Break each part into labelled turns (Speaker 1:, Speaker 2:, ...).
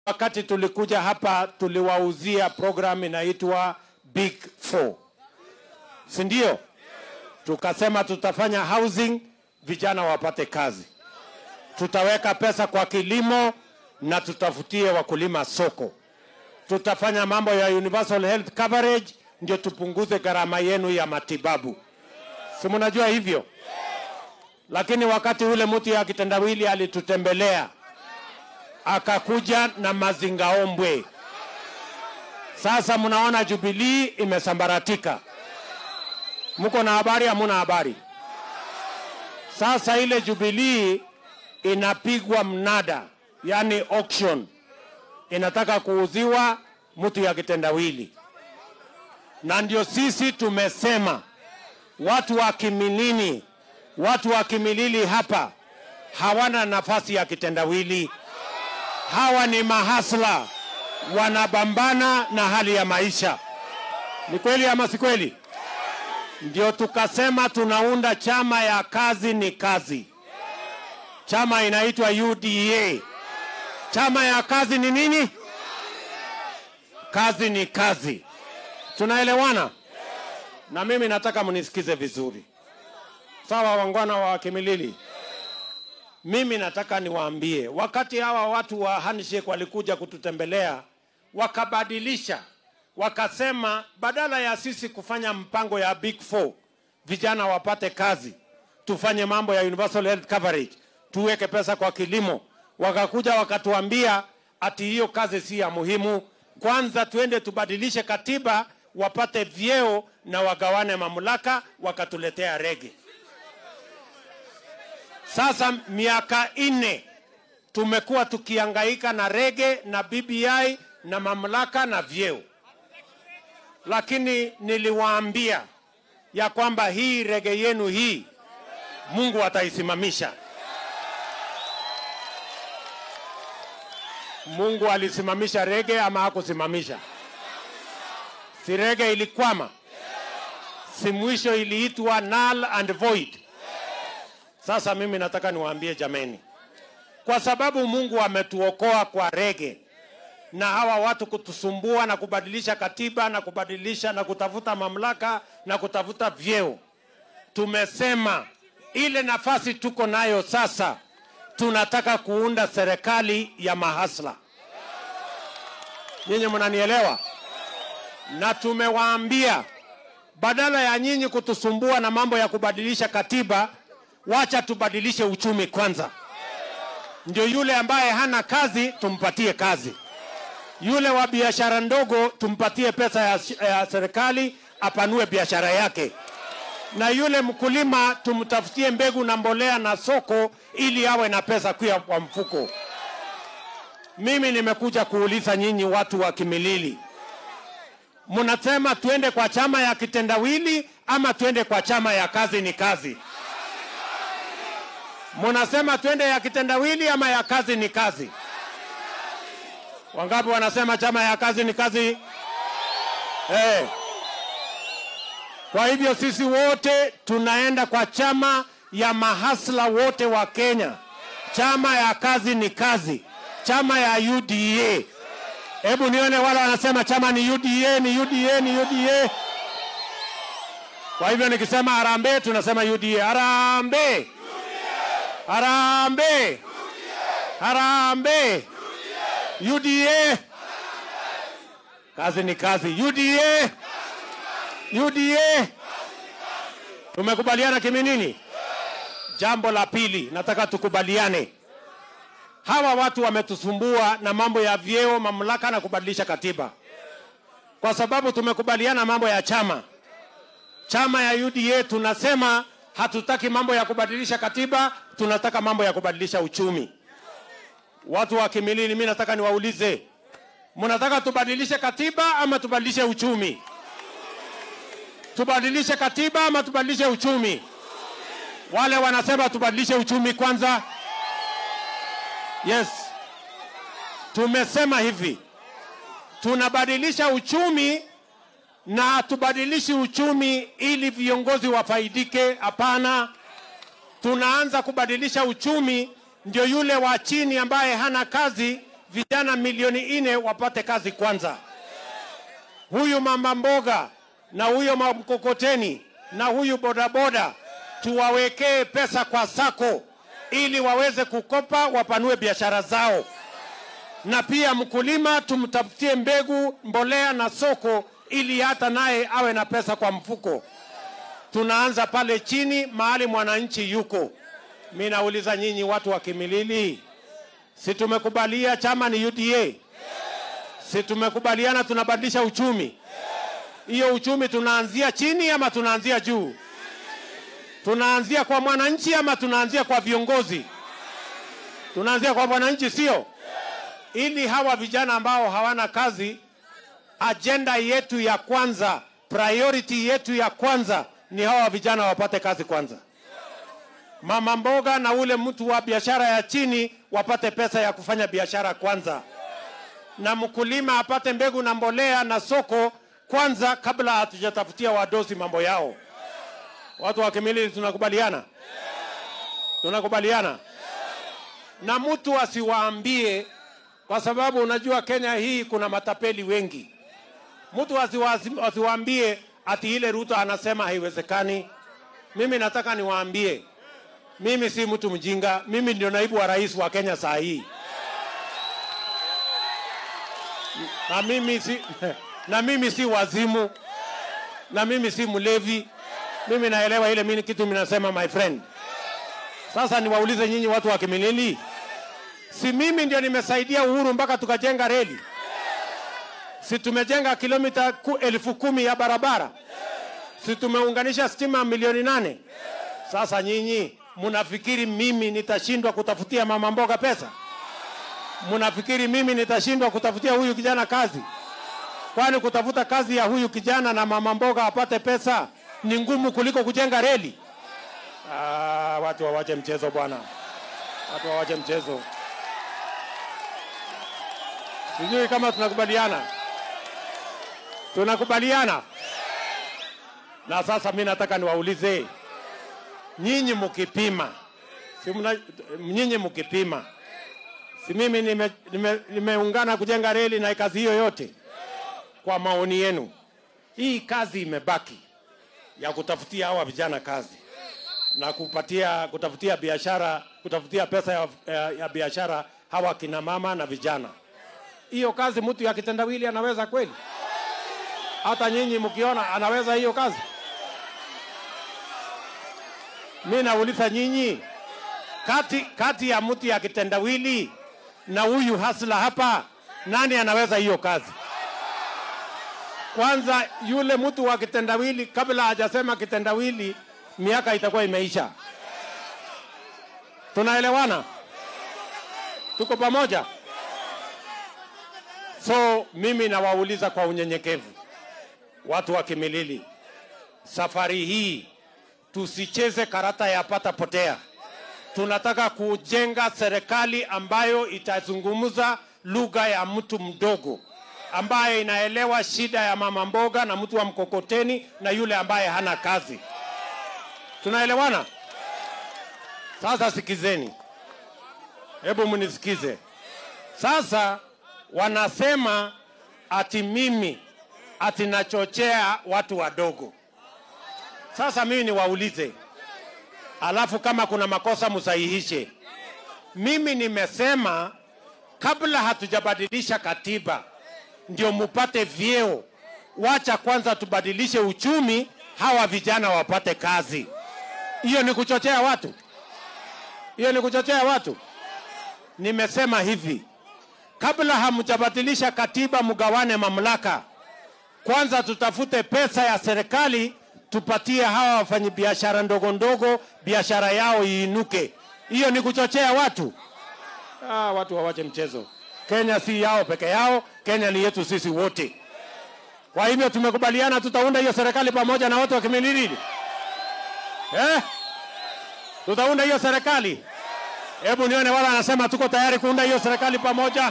Speaker 1: wakati tulikuja hapa tuliwauzia program inaitwa Big Four, si ndio? Tukasema tutafanya housing, vijana wapate kazi, tutaweka pesa kwa kilimo na tutafutie wakulima soko, tutafanya mambo ya universal health coverage, ndio tupunguze gharama yenu ya matibabu, si mnajua hivyo? Lakini wakati ule mtu ya kitendawili alitutembelea akakuja na mazingaombwe. Sasa mnaona Jubilee imesambaratika. Mko na habari? Hamuna habari? Sasa ile Jubilee inapigwa mnada, yani auction, inataka kuuziwa mtu ya kitendawili, na ndio sisi tumesema watu wa Kimilini, watu wa Kimilili hapa hawana nafasi ya kitendawili. Hawa ni mahasla, wanabambana na hali ya maisha. Ni kweli ama si kweli? Ndio tukasema tunaunda chama ya kazi ni kazi. Chama inaitwa UDA. Chama ya kazi ni nini? Kazi ni kazi. Tunaelewana? Na mimi nataka mnisikize vizuri, sawa, wangwana wa Kimilili? Mimi nataka niwaambie, wakati hawa watu wa handshake walikuja kututembelea, wakabadilisha, wakasema badala ya sisi kufanya mpango ya big four, vijana wapate kazi, tufanye mambo ya universal health coverage, tuweke pesa kwa kilimo. Wakakuja wakatuambia ati hiyo kazi si ya muhimu, kwanza tuende tubadilishe katiba, wapate vyeo na wagawane mamlaka, wakatuletea rege. Sasa miaka nne tumekuwa tukihangaika na rege na BBI na mamlaka na vyeo, lakini niliwaambia ya kwamba hii rege yenu hii Mungu ataisimamisha. Mungu alisimamisha rege ama hakusimamisha? Si rege ilikwama? Si mwisho iliitwa null and void? Sasa mimi nataka niwaambie jameni, kwa sababu Mungu ametuokoa kwa rege na hawa watu kutusumbua na kubadilisha katiba na kubadilisha na kutafuta mamlaka na kutafuta vyeo, tumesema ile nafasi tuko nayo sasa, tunataka kuunda serikali ya mahasla. Nyinyi mnanielewa? Na tumewaambia badala ya nyinyi kutusumbua na mambo ya kubadilisha katiba, wacha tubadilishe uchumi kwanza. Ndio yule ambaye hana kazi tumpatie kazi, yule wa biashara ndogo tumpatie pesa ya, ya serikali apanue biashara yake, na yule mkulima tumtafutie mbegu na mbolea na soko ili awe na pesa kuya kwa mfuko. Mimi nimekuja kuuliza nyinyi watu wa Kimilili, mnasema tuende kwa chama ya kitendawili ama tuende kwa chama ya kazi ni kazi? Munasema twende ya kitendawili ama ya kazi ni kazi? Wangapi wanasema chama ya kazi ni kazi? Hey. Kwa hivyo sisi wote tunaenda kwa chama ya mahasla wote wa Kenya, chama ya kazi ni kazi, chama ya UDA. Hebu nione wale wanasema chama ni UDA, ni UDA, ni UDA. Kwa hivyo nikisema harambee, tunasema UDA. Harambee! Harambe! Harambe! UDA! Kazi ni kazi. UDA! UDA! Tumekubaliana Kiminini? Jambo la pili, nataka tukubaliane. Hawa watu wametusumbua na mambo ya vyeo, mamlaka na kubadilisha katiba, kwa sababu tumekubaliana mambo ya chama. Chama ya UDA tunasema hatutaki mambo ya kubadilisha katiba, tunataka mambo ya kubadilisha uchumi. Watu wa Kimilili, mimi nataka niwaulize, mnataka tubadilishe katiba ama tubadilishe uchumi? Tubadilishe katiba ama tubadilishe uchumi? Wale wanasema tubadilishe uchumi kwanza. Yes, tumesema hivi, tunabadilisha uchumi na hatubadilishi uchumi ili viongozi wafaidike. Hapana, tunaanza kubadilisha uchumi ndio yule wa chini ambaye hana kazi vijana milioni nne wapate kazi kwanza. Huyu mama mboga na huyo mkokoteni na huyu bodaboda tuwawekee pesa kwa sako ili waweze kukopa wapanue biashara zao, na pia mkulima tumtafutie mbegu, mbolea na soko ili hata naye awe na pesa kwa mfuko. Tunaanza pale chini mahali mwananchi yuko. Mi nauliza nyinyi watu wa Kimilili, si tumekubalia chama ni UDA? Si tumekubaliana tunabadilisha uchumi? Hiyo uchumi tunaanzia chini ama tunaanzia juu? Tunaanzia kwa mwananchi ama tunaanzia kwa viongozi? Tunaanzia kwa mwananchi, sio? Ili hawa vijana ambao hawana kazi, ajenda yetu ya kwanza, priority yetu ya kwanza ni hawa vijana wapate kazi kwanza. Mama mboga na ule mtu wa biashara ya chini wapate pesa ya kufanya biashara kwanza, na mkulima apate mbegu na mbolea na soko kwanza, kabla hatujatafutia wadosi mambo yao. Watu wa Kimilili tunakubaliana? Tunakubaliana? Na mtu asiwaambie, kwa sababu unajua Kenya hii kuna matapeli wengi. Mtu asiwa- asiwaambie ati ile Ruto anasema haiwezekani. Mimi nataka niwaambie, mimi si mtu mjinga, mimi ndio naibu wa rais wa Kenya saa hii na mimi si, na mimi si wazimu na mimi si mlevi. Mimi naelewa ile mimi kitu minasema my friend. Sasa niwaulize nyinyi watu wa Kimilili, si mimi ndio nimesaidia Uhuru mpaka tukajenga reli? Si tumejenga kilomita ku, elfu kumi ya barabara? Si tumeunganisha stima milioni nane? Sasa nyinyi mnafikiri mimi nitashindwa kutafutia mama mboga pesa? Mnafikiri mimi nitashindwa kutafutia huyu kijana kazi? Kwani kutafuta kazi ya huyu kijana na mama mboga apate pesa ni ngumu kuliko kujenga reli? Ah, watu wawache mchezo bwana, watu wawache mchezo. Sijui kama tunakubaliana, tunakubaliana. Na sasa mi nataka niwaulize nyinyi, mkipima si mna, nyinyi mkipima, si mimi nimeungana nime, nimeungana kujenga reli na kazi hiyo yote, kwa maoni yenu, hii kazi imebaki ya kutafutia hawa vijana kazi na kupatia kutafutia biashara kutafutia pesa ya, ya, ya biashara hawa kina mama na vijana. Hiyo kazi mtu ya kitendawili anaweza kweli? Hata nyinyi mkiona anaweza hiyo kazi? Mi nauliza nyinyi, kati, kati ya mtu ya kitendawili na huyu hasla hapa, nani anaweza hiyo kazi? Kwanza yule mtu wa kitendawili, kabla hajasema kitendawili, miaka itakuwa imeisha. Tunaelewana? Tuko pamoja? So mimi nawauliza kwa unyenyekevu, watu wa Kimilili, safari hii tusicheze karata ya pata potea. Tunataka kujenga serikali ambayo itazungumza lugha ya mtu mdogo, ambaye inaelewa shida ya mama mboga na mtu wa mkokoteni na yule ambaye hana kazi. Tunaelewana? Sasa sikizeni, hebu mnisikize. Sasa wanasema ati mimi ati nachochea watu wadogo. Sasa mimi niwaulize, alafu kama kuna makosa msahihishe. Mimi nimesema kabla hatujabadilisha katiba ndio mupate vyeo, wacha kwanza tubadilishe uchumi, hawa vijana wapate kazi. Hiyo ni kuchochea watu? Hiyo ni kuchochea watu? Nimesema hivi, kabla hamjabadilisha katiba, mgawane mamlaka kwanza, tutafute pesa ya serikali tupatie hawa wafanyabiashara ndogo ndogo biashara yao iinuke. Hiyo ni kuchochea watu? Ah, watu wawache mchezo. Kenya si yao peke yao, Kenya ni yetu sisi wote. Kwa hivyo tumekubaliana tutaunda hiyo serikali pamoja na watu wa Kimilili eh? Tutaunda hiyo serikali. Hebu nione wala anasema tuko tayari kuunda hiyo serikali pamoja.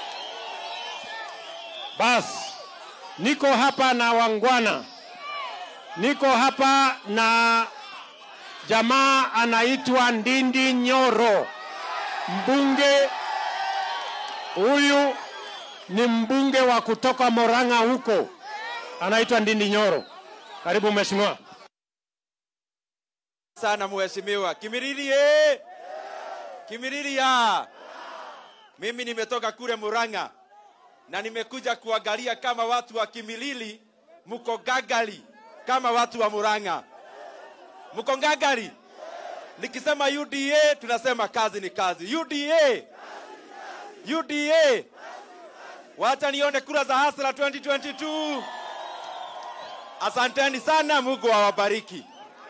Speaker 1: Basi niko hapa na wangwana, niko hapa na jamaa anaitwa Ndindi Nyoro, mbunge Huyu ni mbunge wa kutoka Moranga huko, anaitwa Ndindi Nyoro. Karibu mheshimiwa.
Speaker 2: sana mheshimiwa. Kimiriri ye! Kimiriri ya! Mimi nimetoka kule Murang'a na nimekuja kuangalia kama watu wa Kimilili mko gagali kama watu wa Murang'a. Mko gagali? Nikisema UDA tunasema kazi ni kazi. UDA! UDA! Wacha nione kura za hasra 2022. Asanteni sana, Mungu awabariki.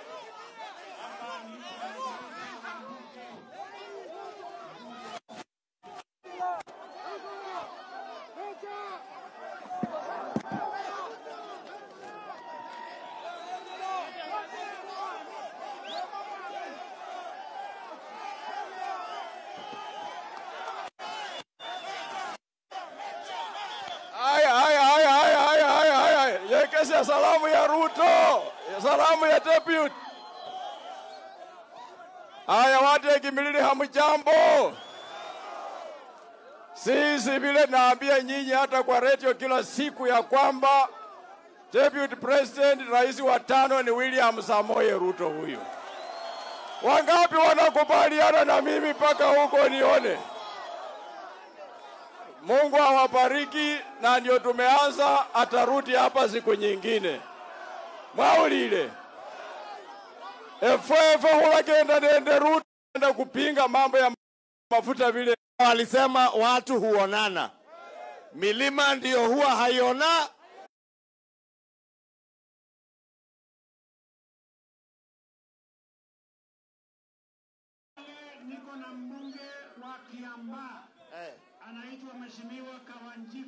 Speaker 3: Haya, haya, haya, haya, haya, haya, haya. Yekesha salamu ya Ruto, salamu ya deputy. Haya, watu ya Kimilili, hamjambo? Sisi vile naambia nyinyi hata kwa redio kila siku ya kwamba deputy president, rais wa tano ni William Samoei Ruto huyu. Wangapi wanakubaliana na mimi mpaka huko nione? Mungu awabariki, na ndio tumeanza, atarudi hapa siku nyingine. Mwaulile efwefe hulagenda nende Ruto enda kupinga mambo ya mafuta vile
Speaker 4: Walisema watu huonana, milima ndiyo huwa haiona.
Speaker 5: niko na mbunge wa Kiambaa anaitwa Mheshimiwa Kawanji